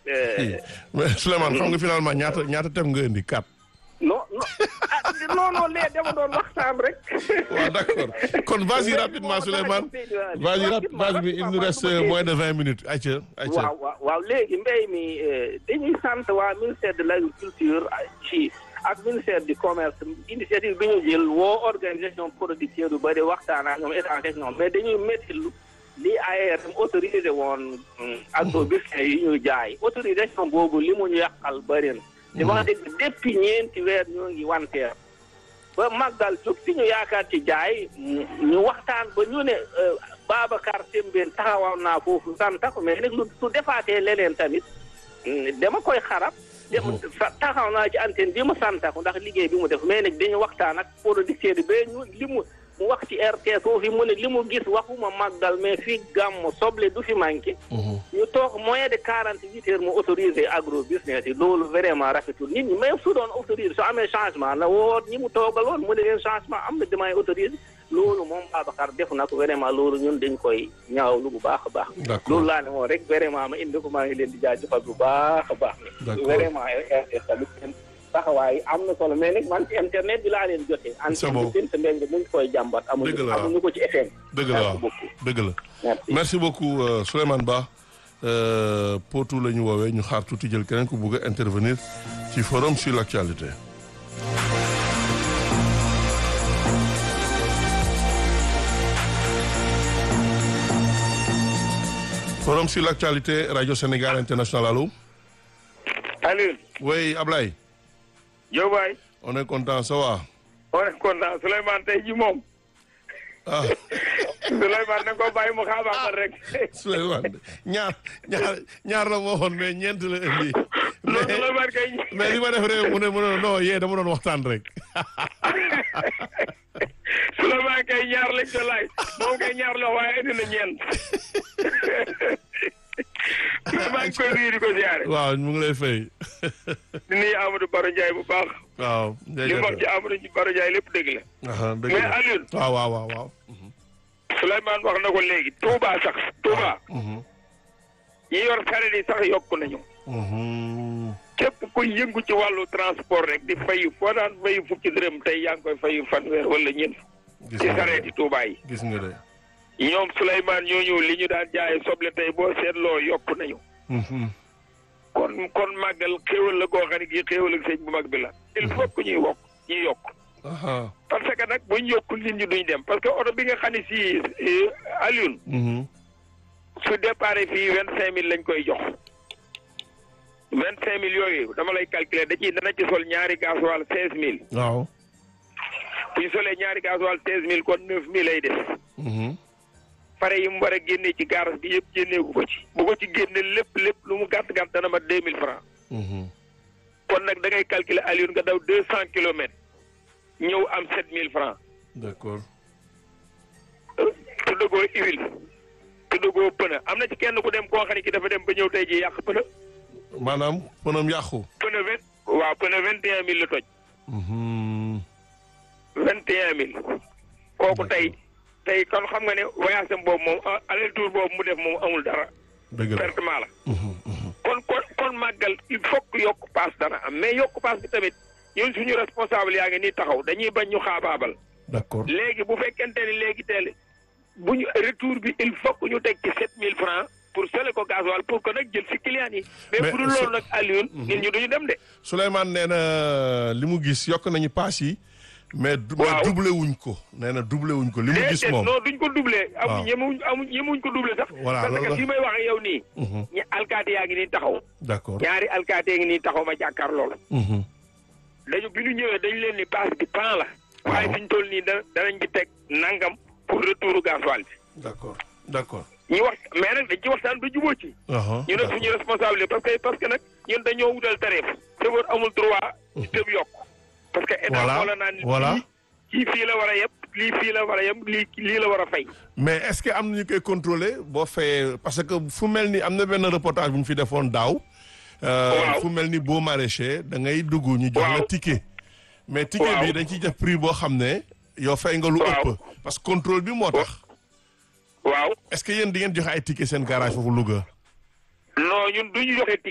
mais Souleymane xam nga finalement ñaata ñaata tem nga indi quatre. non non ah non non lee dama doon waxtaan rek. waaw d'accord kon vas-y rapidement Souleymane vas-y rap vas-y il nous reste moins de vingt minutes ayca ayca. waaw waaw waaw léegi mbéy mi dañuy sant waa ministère de l'agriculture ci ak ministère du commerce initiative bi ñu jël woo organisation producteur yu bëri waxtaan ak ñoom état ak ñoom mais dañuy métti lu li ARM autorisé woon agrobusiness yi ñuy jaay autorisation boobu li mu ñu yàqal bëri na. te wax dëgg depuis ñeenti weer ñoo ngi wanteer ba màggal jóg fi ñu yaakaar ci jaay ñu waxtaan ba ñu ne Babacar Sembène taxawal naa foofu santa ko mais nag lu su defaatee leneen tamit dama koy xarab dem taxaw naa ci antenne bi mu santa ko ndax liggéey bi mu def mais nag dañu waxtaan ak producteur bi ba ñu li mu mu wax ci RTS foofu mu ne li mu gis waxuma màggal mais fii gàmm soble du fi manqué ñu toog moyen de quarante huit heures mu autorisé agro business yi loolu vraiment rafetul nit ñi même su doon autorisé su amee changement la woot ñi mu toogaloon mu ne leen changement am na damay autorisé loolu moom Babacar def na ko vraiment loolu ñun dañ koy ñaawlu bu baax a baax loolu laa ne moom rek vraiment ma indi ko maa ngi leen di jaajëfal bu baax a baax ne vraiment RTS tamit taxawaay am na solo mais nag man ci internet bi laa leen jotee. c'est bon antenne bi Mbeng mu ngi koy jàmbat. dëgg la amuñu ko ci FM. dëgg la waaw dëgg la. merci merci beaucoup Souleymane Ba Potou la ñu woowee ñu xaar tuuti jël keneen ku bugg a intervenir ci forum sur l'actualité. forum sur l'actualité radio Sénégal international allo. Aliou. oui Ablaye. Diop waay. on est content ça va. on est content Souleymane tey ji moom. ah. Souleymane na ko bàyyi mu xaabaabal rek. Souleymane ñaar ñaar ñaar la moo waxoon mais ñeent la indi. non Souleymane kay. mais li ma def rek mu ne mu ne non yee dama doon waxtaan rek. Souleymane kay ñaar lañ ko laaj moom kay ñaar la waaye indi na ñeent. maa ngi koy nuyu di ko ziare. waaw mu ngi lay fay. di nuyu Amadou Baro Ndiaye bu baax. waaw. li mu wax ci Amadou Baro Ndiaye lépp dëgg la. dëgg mais la Aliou. waaw waaw waaw waaw. Souleymane wax na ko léegi Touba sax Touba. ñi yor sareet yi sax yokku nañu. képp kuy yëngu ci wàllu transport rek di fayu foo daan fayu fukki dërëm tey yaa ngi koy fayu fanweer wala ñeent. gis ci nga sareet yi Touba yi. gis nga de. ñoom Souleymane ñooñu li ñu daan jaayee soble tey boo seetloo yokku nañu. kon kon màggal xéewal la koo xam ne kii xéewal ak sëñ bu mag bi la. il faut que ñuy wokk ñuy yokk. aha parce que nag buñ yokkul nit ñi duñ dem parce que oto bi nga xam ne si Alioune. su départ fii vingt cinq mille lañ koy jox. vingt cinq mille yooyu dama lay calculer da ciy dana ci sol ñaari gasoil seize mille. waaw. bu ñu solee ñaari gasoil seize mille kon neuf mille lay des. pare yi mu war a génnee ci garas bi yëpp génneeku ko ci. bu ko ci génne lépp lépp lu mu gàtt gàtt dana ma deux mille francs. kon nag da ngay calculer Alioune nga daw deux cent kilomètres. ñëw am sept mille francs. d'accord. tuddagoo huile. tuddagoo pneu am na ci kenn ku dem koo xam ne ki dafa dem ba ñëw tey ji yàq pneu. maanaam pënam yàqu. pneu vingt waaw pneu vingt et un mille la toj. vingt et un mille. kooku tey tey kon xam nga ne voyage am boobu moom aller tour boobu mu def moom amul dara. dëgg la pertement la. kon kon kon màggal il faut que yokk paas dana am mais yokk paas bi tamit ñun suñu responsable yaa ngi nii taxaw dañuy bañ ñu xaabaabal. d'accord léegi bu fekkente ni léegi teel bu ñu retour bi il faut que ñu teg ci sept mille francs pour sele ko gasoil pour que nag jël si client yi. mais Mais bu dul loolu nag Alioune. nit ñi duñu dem de. Souleymane nee na li mu gis yokk nañu paas yi. mais du- mais Waaw. doublé wuñ ko nee na doublé wuñ ko li mu gis déedéet moom. non duñ ko doublé. Waaw. amuñ ñemewuñ amuñ ñemewuñ ko doublé sax. Voilà, parce loolu que la. fi may wax ak yow nii. Mhm. ñi alkaati yaa ngi nii taxaw. d'accord. ñaari alkaati yaa ngi nii taxaw ma jàkkaar loolu. Mhm. dañu bi ñu ñëwee dañu leen ni paas bi pan la. Waaw. waaye fi ñu toll nii da danañ ci teg nangam pour retour gasoil bi. d'accord d'accord. ñu wax mais nag dañ ci waxtaan ba jubóo ci. aha ñu ne suñu responsabilité parce que parce que nag ñun dañoo wutal tarif. chauffeur amul droit. ci tëb yokk. parce que état Voilà, moo la naan. voilà. lii kii fii la war a yeb lii fii la war a yeb lii lii la war a fay. mais est-ce que am na ñu koy contrôler boo fayee parce que fu mel ni am na benn reportage bu ñu fi defoon daaw. euh, Waaw. fu mel ni boo maraîcher da ngay dugg ñu jox la Waaw. ticket. mais ticket Waaw. bi dañ ciy def prix boo xam ne yow fay nga lu Waaw. ëpp. parce que contrôle bi moo tax. waaw est-ce que yéen di ngeen joxe ay ticket seen garage foofu Louga. non ñun du ñu joxe